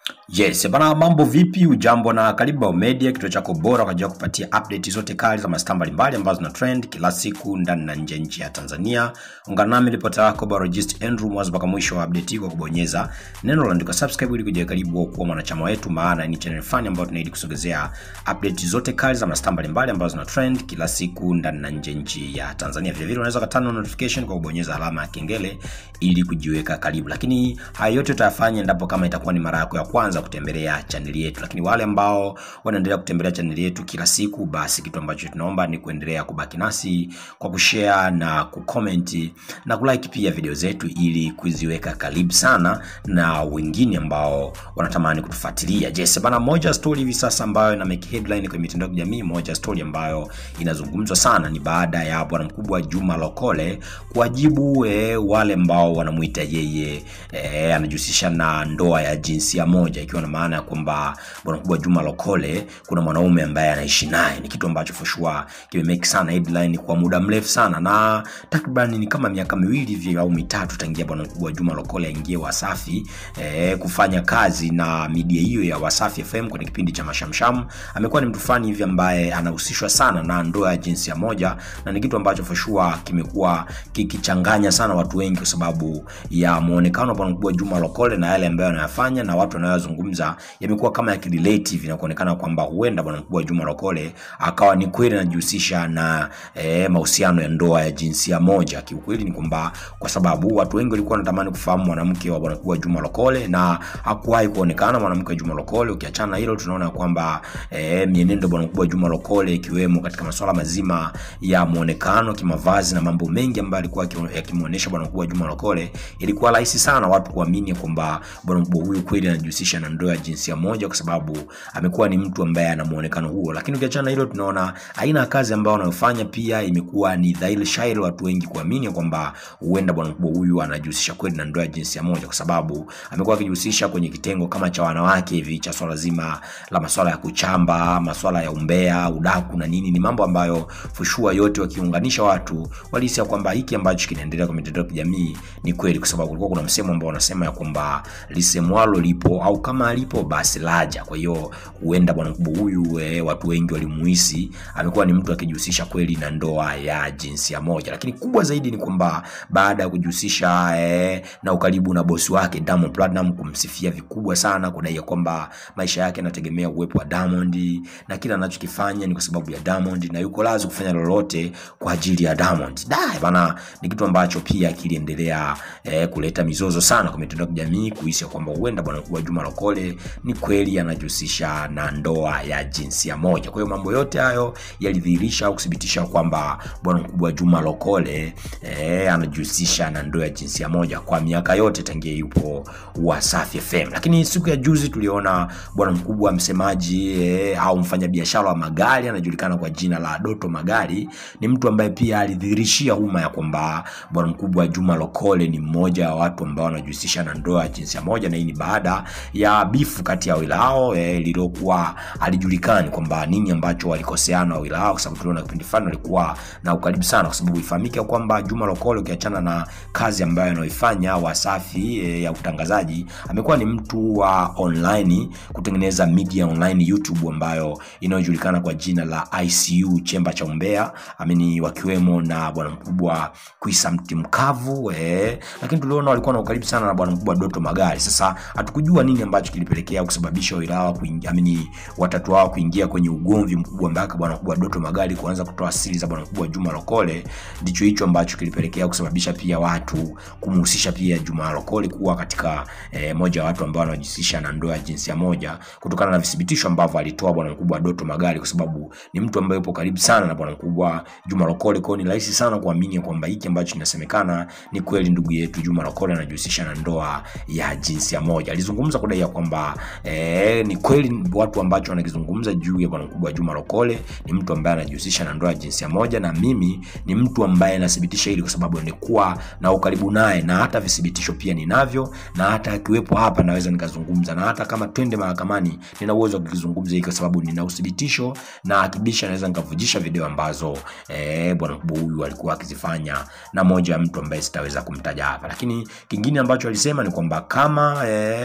Yes, bana mambo vipi? Ujambo na karibu Bao Media, kituo chako bora kwa ajili ya kupatia update zote kali za mastaa mbalimbali ambazo zina trend kila siku ndani na nje ya nchi ya Tanzania. Ungana nami ripota yako Barojist Andrew mwanzo mpaka mwisho wa update hii kwa kubonyeza neno lililoandikwa subscribe ili kujiweka karibu au kuwa mwanachama wetu, maana ni channel fani ambayo tunaidi kusogezea update zote kali za mastaa mbalimbali ambazo zina trend kila siku ndani na nje ya nchi ya Tanzania. Vile vile unaweza katana notification kwa kubonyeza alama ya kengele ili kujiweka karibu, lakini haya yote utayafanya endapo kama itakuwa ni mara yako ya kwanza kutembelea chaneli yetu. Lakini wale ambao wanaendelea kutembelea chaneli yetu kila siku, basi kitu ambacho tunaomba ni kuendelea kubaki nasi kwa kushare na kucomment na kulike pia video zetu ili kuziweka karibu sana na wengine ambao wanatamani kutufuatilia. Yes, bana, moja story hivi sasa ambayo ina make headline kwenye mitandao ya kijamii, moja story ambayo inazungumzwa sana ni baada ya bwana mkubwa Juma Lokole kuwajibu eh, wale ambao wanamuita yeye eh, anajihusisha na ndoa ya jinsia moja ikiwa na maana ya kwamba bwana mkubwa Juma Lokole kuna mwanaume ambaye anaishi naye. Ni kitu ambacho for sure kimemake sana headline kwa muda mrefu sana, na takriban ni kama miaka miwili hivi au mitatu tangia bwana mkubwa Juma Lokole aingie Wasafi eh, kufanya kazi na media hiyo ya Wasafi FM kwenye kipindi cha Mashamsham. Amekuwa ni mtu fulani hivi ambaye anahusishwa sana na ndoa ya jinsia moja, na ni kitu ambacho for sure kimekuwa kikichanganya sana watu wengi kwa sababu ya muonekano wa bwana mkubwa Juma Lokole na yale ambayo anayafanya na watu wanayozungumza yamekuwa kama yakirelate na kuonekana kwamba huenda bwana mkubwa Juma Lokole akawa ni kweli anajihusisha na eh, mahusiano ya ndoa ya jinsia moja. Kiukweli ni kwamba kwa sababu watu wengi walikuwa wanatamani kufahamu mwanamke wa bwana mkubwa Juma Lokole na hakuwahi kuonekana mwanamke wa Juma Lokole. Ukiachana na hilo, tunaona kwamba eh, mienendo bwana mkubwa Juma Lokole ikiwemo katika masuala mazima ya muonekano, kimavazi na mambo mengi ambayo alikuwa yakimuonesha bwana mkubwa Juma Lokole, ilikuwa rahisi sana watu kuamini kwamba bwana mkubwa huyu kweli anajihusisha na ndoa ya jinsia moja, kwa sababu amekuwa ni mtu ambaye ana muonekano huo. Lakini ukiachana na hilo, tunaona aina ya kazi ambayo anayofanya pia imekuwa ni dhahiri shahiri watu wengi kuamini kwamba huenda bwana mkubwa huyu anajihusisha kweli na ndoa ya jinsia moja, kwa sababu amekuwa akijihusisha kwenye kitengo kama cha wanawake hivi cha swala zima la masuala ya kuchamba, masuala ya umbea, udaku na nini. Ni mambo ambayo fushua yote wakiunganisha watu walihisi kwamba hiki ambacho kinaendelea kwa mitandao ya kijamii ni kweli, kwa sababu kulikuwa kuna msemo ambao wanasema ya kwamba lisemwalo lipo au kama alipo basi laja. Kwa hiyo huenda bwana mkubwa huyu e, watu wengi walimuhisi amekuwa ni mtu akijihusisha kweli na ndoa ya jinsia moja, lakini kubwa zaidi ni kwamba baada ya kujihusisha e, na ukaribu na bosi wake Diamond Platinum kumsifia vikubwa sana, kudai kwamba maisha yake yanategemea uwepo wa Diamond na kila anachokifanya ni kwa sababu ya Diamond na yuko lazi kufanya lolote kwa ajili ya Diamond. Dai bana, ni kitu ambacho pia kiliendelea e, kuleta mizozo sana kwa mitandao ya kijamii kuhisi kwamba huenda bwana mkubwa Juma Lokole ni kweli anajihusisha na ndoa ya jinsia moja. Kwa hiyo mambo yote hayo yalidhihirisha au kuthibitisha kwamba bwana mkubwa Juma Lokole eh, anajihusisha na ndoa ya jinsia moja kwa miaka yote tangia yupo Wasafi FM. Lakini siku ya juzi tuliona bwana mkubwa msemaji eh, au mfanyabiashara wa magari anajulikana kwa jina la Doto Magari, ni mtu ambaye pia alidhihirishia umma ya kwamba bwana mkubwa Juma Lokole ni mmoja wa watu ambao wanajihusisha na ndoa ya jinsia moja, na hii ni baada ya bifu kati ya wawili hao eh, lililokuwa alijulikani kwamba nini ambacho walikoseana wawili hao, kwa sababu tuliona kipindi fulani walikuwa na ukaribu sana, kwa sababu ifahamike kwamba Juma Lokole ukiachana na kazi ambayo anaoifanya Wasafi eh, ya utangazaji, amekuwa ni mtu wa online kutengeneza media online YouTube ambayo inayojulikana kwa jina la ICU chemba cha umbea, amini wakiwemo na bwana mkubwa Kwisa mti mkavu eh, lakini tuliona walikuwa na ukaribu sana na bwana mkubwa Doto Magari. Sasa hatukujua nini ambacho kilipelekea kusababisha wao kuingia, amini watatu wao kuingia kwenye ugomvi mkubwa mpaka bwana mkubwa Doto Magari kuanza kutoa siri za bwana mkubwa Juma Lokole. Ndicho hicho ambacho kilipelekea kusababisha pia watu kumhusisha pia Juma Lokole kuwa katika eh, moja wa watu ambao wanajihusisha na ndoa ya jinsia moja kutokana na vithibitisho ambavyo alitoa bwana mkubwa Doto Magari, kwa sababu ni mtu ambaye yupo karibu sana na bwana mkubwa Juma Lokole. Kwa hiyo ni rahisi sana kuamini kwamba hiki ambacho kinasemekana ni kweli, ndugu yetu Juma Lokole anajihusisha na ndoa ya jinsia moja. Alizungumza kudai ya kwamba eh, ni kweli watu ambacho wanakizungumza juu ya bwana mkubwa Juma Lokole ni mtu ambaye anajihusisha na ndoa ya jinsia moja, na mimi ni mtu ambaye nathibitisha hili kwa sababu nilikuwa na ukaribu naye, na hata vithibitisho pia ninavyo, na hata akiwepo hapa naweza nikazungumza, na hata kama twende mahakamani nina uwezo wa kukizungumza hiki kwa sababu nina uthibitisho na akibisha naweza nikavujisha video ambazo eh, bwana mkubwa huyu alikuwa akizifanya na moja ya mtu ambaye sitaweza kumtaja hapa, lakini kingine ambacho alisema ni kwamba kama eh, mna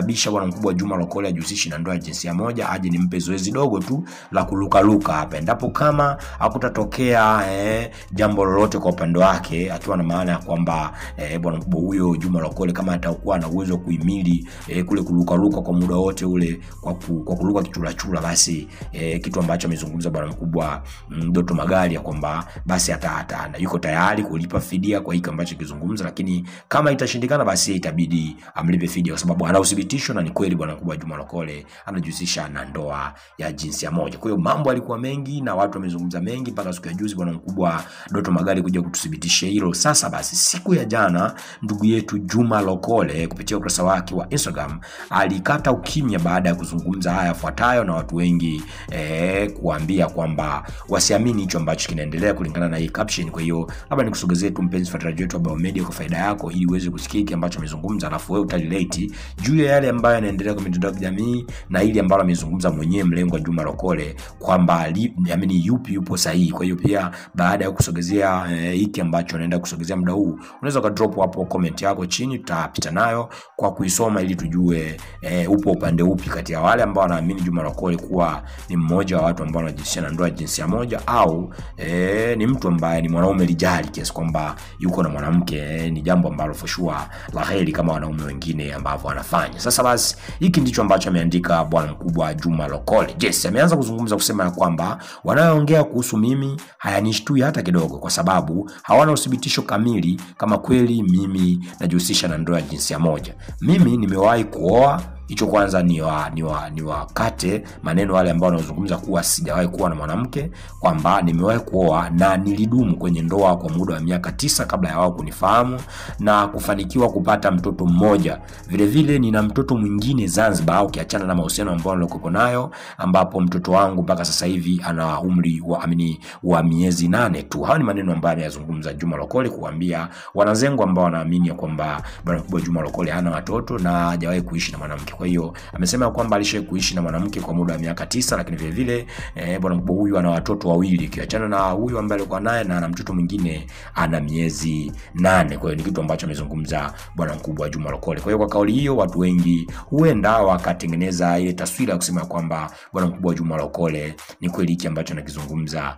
kusababisha bwana mkubwa Juma Lokole ajihusishi na ndoa ya jinsia moja, aje nimpe zoezi dogo tu la kulukaluka hapa, endapo kama hakutatokea eh, jambo lolote kwa upande wake, akiwa na maana ya kwamba eh, bwana mkubwa huyo Juma Lokole kama atakuwa na uwezo wa kuhimili eh, kule kulukaluka kwa muda wote ule kwa, ku, kwa kuluka kichurachura, basi eh, kitu ambacho amezungumza bwana mkubwa mm, Doto Magari ya kwamba basi ata, ata, ata, yuko tayari kulipa fidia kwa hiki ambacho kizungumza, lakini kama itashindikana, basi itabidi amlipe fidia, kwa sababu ana uthibitisho na ni kweli bwana mkubwa Juma Lokole anajihusisha na ndoa ya jinsia moja. Kwa hiyo mambo alikuwa mengi na watu wamezungumza mengi mpaka siku ya juzi bwana mkubwa Doto Magari kuja kututhibitisha hilo. Sasa basi, siku ya jana ndugu yetu Juma Lokole kupitia ukurasa wake wa Instagram alikata ukimya baada ya kuzungumza haya yafuatayo, na watu wengi eh, kuambia kwamba wasiamini hicho ambacho kinaendelea kulingana na hii caption. Kwa hiyo labda nikusogezee tu mpenzi mfuatiliaji wetu wa Biomedia kwa faida yako, ili uweze kusikia hiki ambacho amezungumza, alafu wewe utarelate juu ya yale ambayo yanaendelea kwa mitandao ya kijamii na ili ambalo amezungumza mwenyewe mlengwa Juma Lokole kwamba amini yupi yupo sahihi. Kwa hiyo pia baada ya kusogezea eh, hiki ambacho anaenda kusogezea muda huu, unaweza ka drop hapo comment yako chini, tutapita nayo kwa kuisoma ili tujue eh, upo upande upi kati ya wale ambao wanaamini Juma Lokole kuwa ni mmoja wa watu ambao wanajihusisha na ndoa ya jinsia moja au eh, ni mtu ambaye ni mwanaume lijali kiasi kwamba yuko na mwanamke eh, ni jambo ambalo for sure la heri kama wanaume wengine ambavyo wanafanya. Sasa basi hiki ndicho ambacho ameandika bwana mkubwa Juma Lokole. Yes, ameanza kuzungumza kusema ya kwamba wanayoongea kuhusu mimi hayanishtui hata kidogo, kwa sababu hawana uthibitisho kamili kama kweli mimi najihusisha na ndoa ya jinsia moja. Mimi nimewahi kuoa hicho kwanza ni wa, ni wa, ni wakate maneno wale ambao wanazungumza kuwa sijawahi kuwa na mwanamke, kwamba nimewahi kuoa na nilidumu kwenye ndoa kwa muda wa miaka tisa kabla ya wao kunifahamu na kufanikiwa kupata mtoto mmoja. Vile vile nina mtoto mwingine Zanzibar, ukiachana na mahusiano ambayo nilikuwa nayo, ambapo mtoto wangu mpaka sasa hivi ana umri wa amini wa miezi nane tu. Hayo ni maneno ambayo ameyazungumza Juma Lokole kuambia wanazengo ambao wanaamini kwamba bwana mkubwa Juma Lokole hana watoto na hajawahi kuishi na mwanamke. Kwa hiyo amesema kwamba alishawahi kuishi na mwanamke kwa muda wa miaka tisa, lakini vile vile eh, bwana mkubwa huyu ana watoto wawili, kiachana na huyu ambaye alikuwa naye na ana mtoto mwingine ana miezi nane. Kwa hiyo ni kitu ambacho amezungumza bwana mkubwa Juma Lokole. Kwa hiyo kwa kauli hiyo, watu wengi huenda wakatengeneza ile taswira ya kusema kwamba bwana mkubwa Juma Lokole ni kweli hiki ambacho anakizungumza,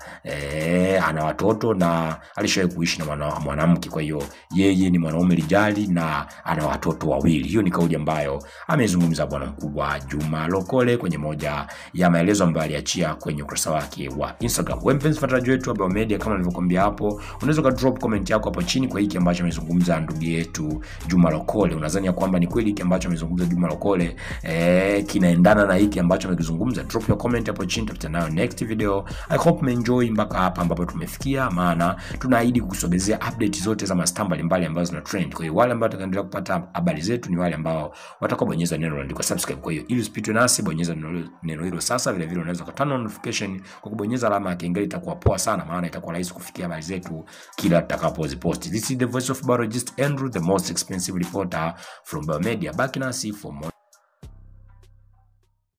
eh, ana watoto na alishawahi kuishi na mwana, mwanamke. Kwa hiyo yeye ni mwanaume lijali na ana watoto wawili. Hiyo ni kauli ambayo amezungumza bwana mkubwa Juma Lokole kwenye moja ya maelezo ambayo aliachia kwenye ukurasa wake wa Instagram. Wewe mpenzi mfuatiliaji wetu wa Biomedia, kama nilivyokuambia hapo, unaweza ka drop comment yako hapo chini kwa hiki ambacho amezungumza ndugu yetu Juma Lokole. Unadhani kwamba ni kweli hiki ambacho amezungumza Juma Lokole eh, kinaendana na hiki ambacho amekizungumza? Drop your comment hapo chini, tutakutana nayo next video. I hope umeenjoy mpaka hapa ambapo tumefikia, maana tunaahidi kukusogezea update zote za mastaa mbalimbali ambazo zina trend. Kwa hiyo wale ambao watakaendelea kupata habari zetu ni wale ambao watakaobonyeza neno lililoandikwa subscribe. Kwa hiyo ili usipitwe nasi, bonyeza neno hilo sasa. Vile vile unaweza kutana na notification kwa kubonyeza alama ya kengele, itakuwa poa sana, maana itakuwa rahisi kufikia habari zetu kila tutakapoziposti. This is the voice of biologist Andrew, the most expensive reporter from Biomedia. Baki nasi for more